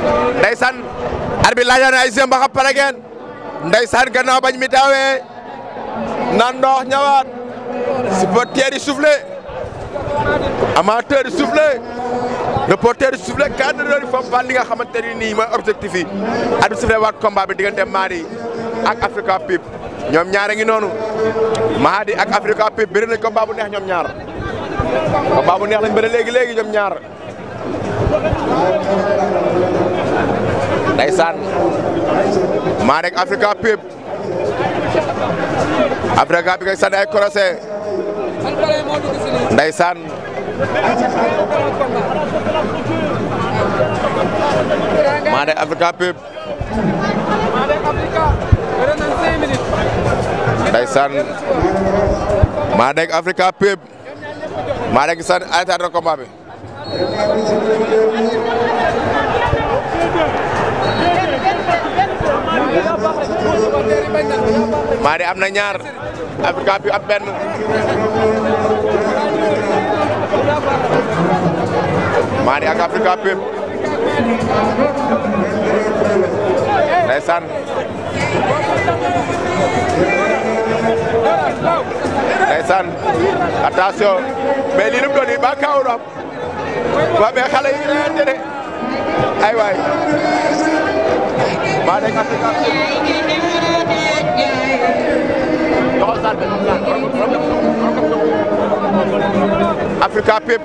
ndeysaan arbitre laajal na ay seen ba xam pare ngeen ndeysaan gannaaw bañ mi daawee nan ndox ñëwaat supporters yi soufflé amateurs yi soufflé reporters yi soufflé cadreur yi foofu li nga xamante ni nii mooy objectif yi arbitre soufflé waat combat bi diggante Mady ak Africa Pip ñoom ñaar a ngi noonu Mady ak Africa Pip bëri nañ combat bu neex ñoom ñaar combat bu neex lañ bëri léegi léegi ñoom ñaar ndeysaan Mady ak Africa Pip Africa Pip ak sànni ay croisé ndeysaan Mady ak Africa Pip ndeysaan Mady ak Africa Pip Mady ak sànni ay taat combat bi Mady am na ñaar Africa Pip am benn Mady ak Africa Pip ndeysaan ndeysaan attention mais lii nu mu doon nii ba kaawu am waa mais xale yi reyante de ay waay Mady ak Africa Pip Africa Pip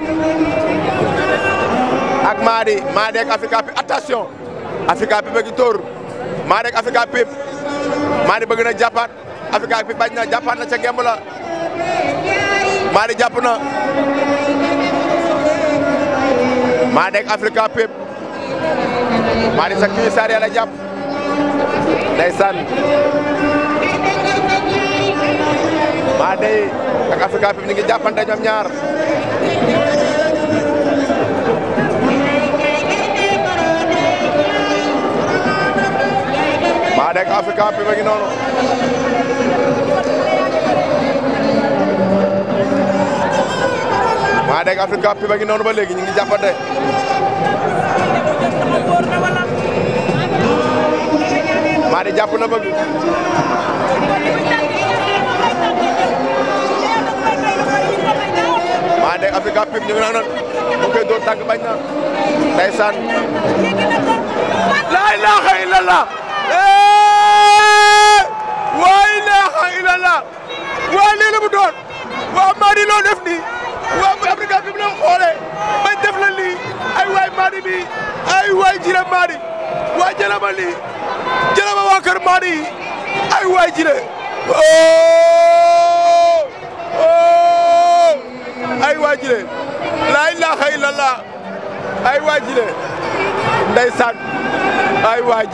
ak Mady Mady ak Africa Pip attention Africa Pip a ngi tóor Mady ak Africa Pip Mady bëgg na jàppaat Africa Pip bañ na jàppaat na ca gemb la Mady jàpp na Mady ak Africa Pip Mady sa kii saar yàlla jàpp ndeysaan Mady ak Africa Pip ñu ngi jàppante ñoom ñaar Mady ak Africa Pip a ngi noonu Mady ak Africa Pip a ngi noonu ba léegi ñu ngi jàppante Mady jàpp na bëgg Mady ak Africa Pip ñu ngi naan mu koy dóor tànk bañ na ndeysaan la ilaha illallah wa ilaha illallah waa lii la mu doon waa Mady loo def nii waa bu Africa Pip la xoolee bañ def la lii ay waay Mady bi ay waay jire Mady waa jëlama lii jëlama waa kër Mady yi ay waay jire ay waay jire la ilaha illallah ay waay jire ndeysaan ay waay